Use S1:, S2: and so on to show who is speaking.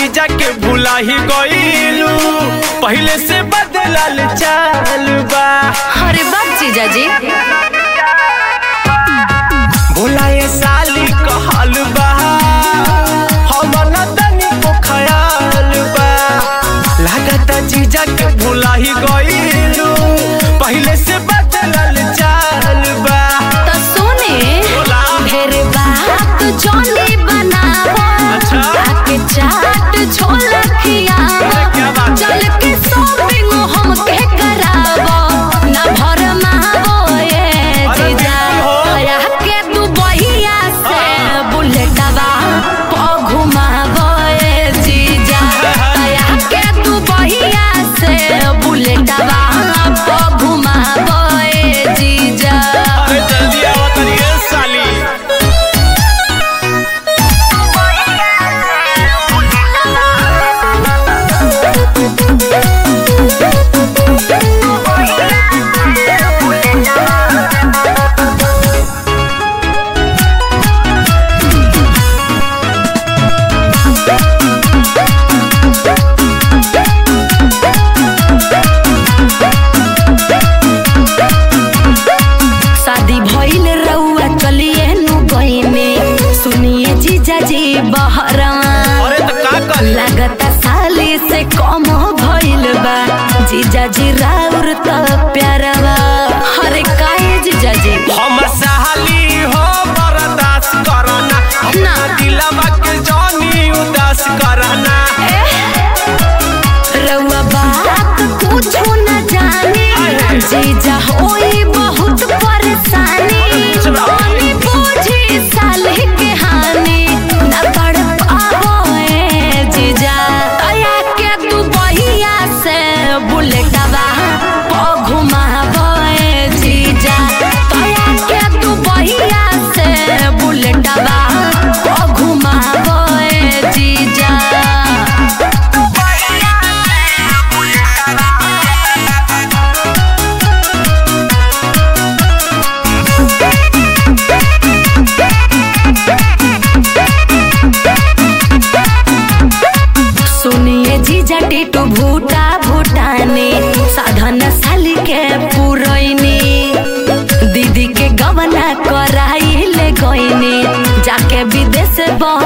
S1: जीजा के भुला ही गईलू पहले से बदलल चाल बा
S2: अरे बात जीजा जी
S1: भुलाए साली कहल बा हम न तनी को ख्याल बा लागत जीजा के भुला ही गईलू पहले से बदलल चाल बा
S2: तो सुने
S1: बोला।
S2: ढेर बात जोनी बनावो
S1: अच्छा।
S2: आके चाट छोला खियावो
S1: अरे क्या बात है?
S2: चल के शॉपिंग हम के करावो ना भर मावो ये
S1: अरे
S2: जीजा
S1: बिल्कुल हो।
S2: तोरा के तू बहिया से बुलेटवा प घुमावो ये जीजा तोरा के तू बहिया से बुलेटवा प घुमावो ये जीजा
S1: अरे जल्दी आओ तनिए साली
S2: शादी भइल रउआ चलिए नु गइने सुनिए जीजा जी बहरवा
S1: अरे तो का कर
S2: लागता साली से कम भइल बा जीजा जी राउर त प्यारवा अरे काहे जीजा जी
S1: हम साली हो बर्दाश्त करना अपना दिलवा के जानी उदास करना
S2: रउआ बात कुछो न जाने जीजा होई बहुत परेशानी पानी बूझी साली के हानि न पड़ पावो ए जीजा तया के तू बहिया से बुलेटवा प घुमावो ए जीजा तया के तू बहिया से बुलेटवा प घुमावो ए जीजा सुनिए जीजा टिटू भूटा भूटाने साधन साली के पुरैनी दीदी के गवना कराई ले गईनी जाके विदेश बह